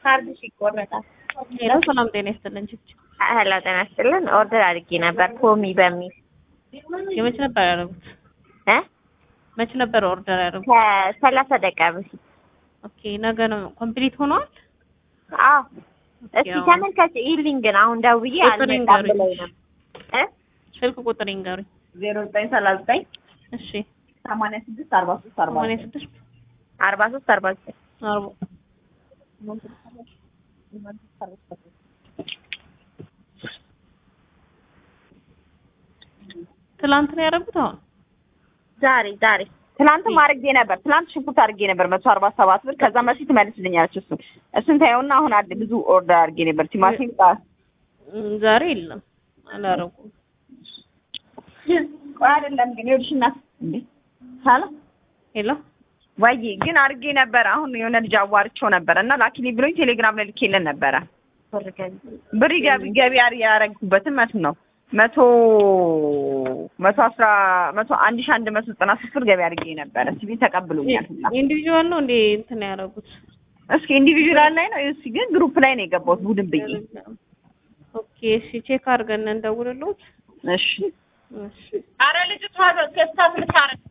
ካርድሽ ይቆረጣል። ሄሎ ሰላም ጤና ይስጥልን። ችች ሄሎ ጤና ይስጥልን። ኦርደር አድርጌ ነበር ፖሚ በሚል የመች ነበር ያደረጉት? እ መች ነበር ኦርደር ያደረጉት? ከሰላሳ ደቂቃ በፊት። ኦኬ ነገ ነው ኮምፕሊት ሆኗል። አዎ እስኪ ያው- ተመልከች ኢሊንግ ግን አሁን ደውዬ ቁጥር አልመጣም ይንገሩኝ። ብለኝ ነው እ ስልክ ቁጥር ይንገሩኝ። ዜሮ ዘጠኝ ሰላሳ ዘጠኝ እሺ ሰማንያ ስድስት አርባ ሶስት አርባ ሰማንያ ስድስት አርባ ሶስት አርባ ዘጠኝ አርባ ትላንት ነው ያደረጉት። አሁን ዛሬ ዛሬ ትናንትም አድርጌ ነበር። ትናንት ሽንኩርት አድርጌ ነበር መቶ አርባ ሰባት ብር። ከዛ መሲ ትመልስልኛለች። እሱን እሱን ታየውና አሁን አድ ብዙ ኦርደር አድርጌ ነበር። ቲማቲም ጣ- እም፣ ዛሬ የለም አላደረጉም። ቆይ አይደለም ግን ይኸውልሽ እናት እንዴ ሳላ ሄሎ ወይ ግን አድርጌ ነበር። አሁን የሆነ ልጅ አዋርቼው ነበር እና ላኪሊ ብሎኝ ቴሌግራም ላይ ልኬልን ነበረ። ብር ገቢ ብር ገቢ ገቢ አር- ያደረግኩበትን መት ነው መቶ መቶ አስራ መቶ አንድ ሺህ አንድ መቶ ዘጠና ሶስት ብር ገቢ አድርጌ ነበረ። ሲቪ ተቀብሎኛል ሁላ ኢንዲቪጁዋል ነው እንዴ እንትን ያደረጉት? እስኪ ኢንዲቪጁዋል ላይ ነው እስኪ ግን ግሩፕ ላይ ነው የገባሁት ቡድን ብዬ ኦኬ እሺ፣ ቼክ አድርገን እንደውልልዎት። እሺ እሺ አረ ልጅቷ ገዝታ ልታረግ